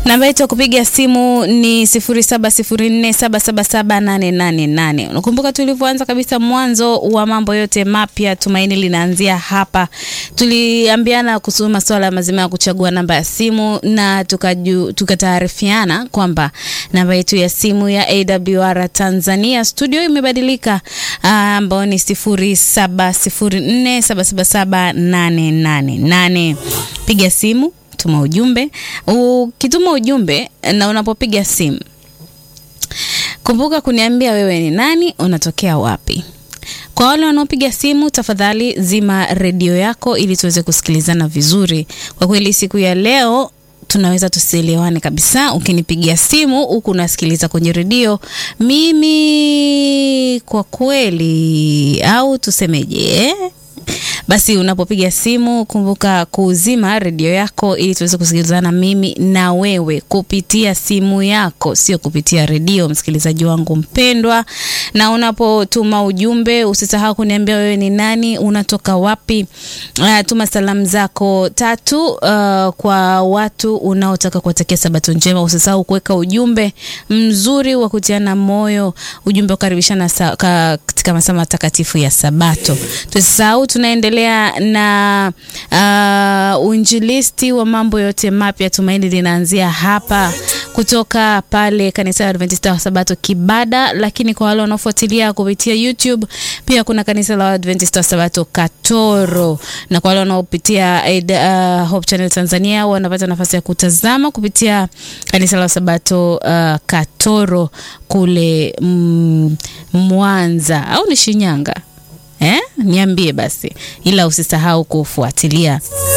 Namba yetu ya kupiga simu ni 0704777888. Unakumbuka tulivyoanza kabisa mwanzo wa mambo yote mapya, tumaini linaanzia hapa. Tuliambiana kuhusu masuala mazima ya kuchagua namba ya simu na tukataarifiana kwamba namba yetu ya simu ya AWR Tanzania studio imebadilika, ambao ni 0704777888. Piga simu tuma ujumbe. Ukituma ujumbe na unapopiga simu, kumbuka kuniambia wewe ni nani, unatokea wapi. Kwa wale wanaopiga simu, tafadhali zima redio yako ili tuweze kusikilizana vizuri. Kwa kweli siku ya leo tunaweza tusielewane kabisa. Ukinipigia simu huku unasikiliza kwenye redio, mimi kwa kweli, au tusemeje eh? Basi unapopiga simu kumbuka kuzima redio yako ili tuweze kusikilizana mimi na wewe kupitia simu yako, sio kupitia redio, msikilizaji wangu mpendwa. Na unapotuma ujumbe usisahau kuniambia wewe ni nani, unatoka wapi. Uh, tuma salamu zako tatu uh, kwa watu unaotaka kuwatakia sabato njema. Usisahau kuweka ujumbe mzuri wa kutiana moyo, ujumbe wa kukaribishana katika masaa matakatifu ya Sabato. Tusisahau tunaendelea na uh, uinjilisti wa mambo yote mapya. Tumaini linaanzia hapa kutoka pale kanisa la Adventista wa Sabato Kibada, lakini kwa wale wanaofuatilia kupitia YouTube pia kuna kanisa la Adventista wa Sabato Katoro, na kwa wale wanaopitia uh, Hope Channel Tanzania wanapata nafasi ya kutazama kupitia kanisa la Sabato uh, Katoro kule mm, Mwanza au ni Shinyanga eh? Niambie basi, ila usisahau kufuatilia